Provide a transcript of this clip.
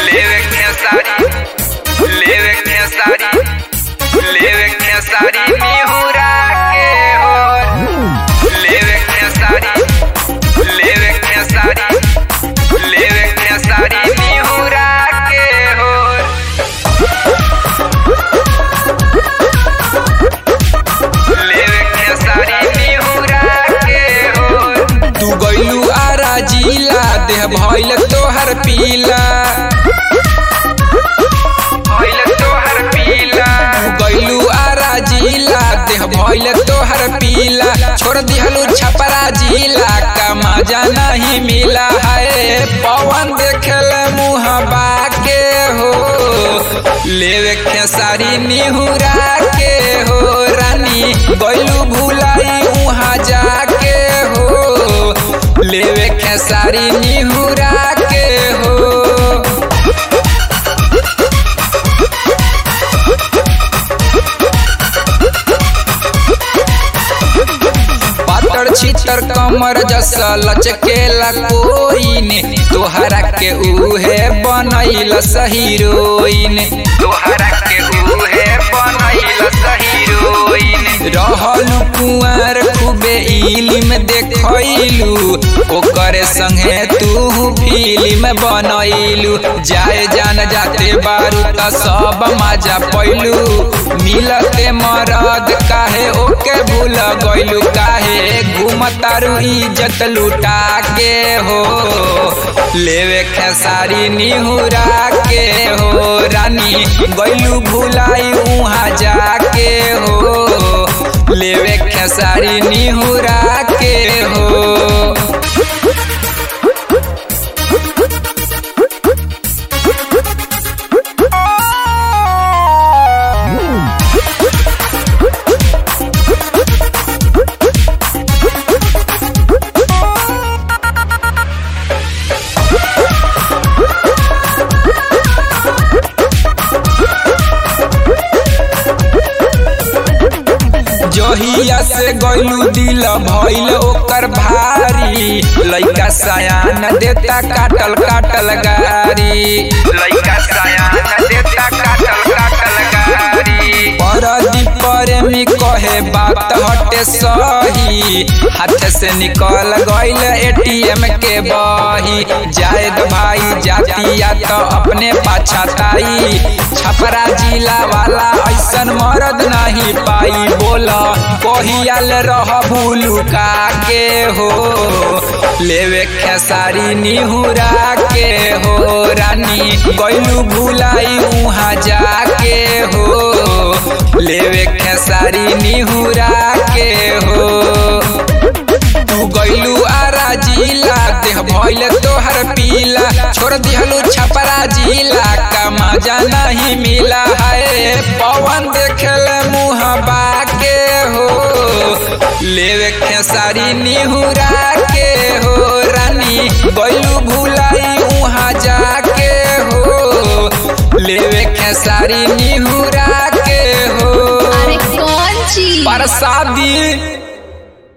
लेवे खेसारी लेवे खेसारी लेवे खेसारी निहुरा के हो लेवे खेसारी लेवे खेसारी लेवे खेसारी निहुरा के हो लेवे खेसारी निहुरा के हो तू गैलू आरा जिला देह भइल तोहर पीला भइल तोहर पीला तू गैलू आरा जिला देह भइल तोहर पीला छोड़ दिहलू छपरा जिला का मजा नहीं मिला है पवन देखल मुहबा के हो लेवे खेसारी निहुरा के हो रानी गैलू भुलाई उहाँ जाके हो लेवे खेसारी निहुरा के हो पातर छितर कमर जसा लचकेला कोई ने तोहरा के उहे बनैल हीरोइन तोहरा के उहे बनैल हीरोइन रहल कुंवर खूबे इलिम देखैलू ओकर संगे तू फिल्म बनैलू जाए जान जाते बारू त सब मजा पैलू मिलते मरद काहे ओके भूल गइलू काहे घूमतारू इज्जत लुटा के हो लेवे खेसारी निहुरा के हो रानी गइलू भुलाई उहाँ जाके हो लेवे खेसारी निहुरा के हो जहिया से गइलू दिल भइल ओकर भारी लइका सयान देता काटल काटल गारी लइका सयान देता काटल काटल गारी परदी प्रेमी कहे बात हटे सही हाथ से निकल गइल एटीएम के बही जायद भाई जातिया तो अपने पाछाताई छपरा जिला वाला ऐसन मरद नहीं पाई बोला कहियाल रह भूलुका के हो लेवे खेसारी निहुरा के हो रानी गइलू भुलाई उहाँ जाके हो लेवे खेसारी निहुरा के हो तू गइलू आरा जिला देह भइल तोहर पीला छोड़ दिहलू छपरा जिला का मजा नहीं मिला है पवन देखल मुहबा के हो लेवे खेसारी निहुरा के हो रानी गइलू भुलाई उहाँ जाके हो लेवे खेसारी निहुरा के हो अरे कौन चीज प्रसादी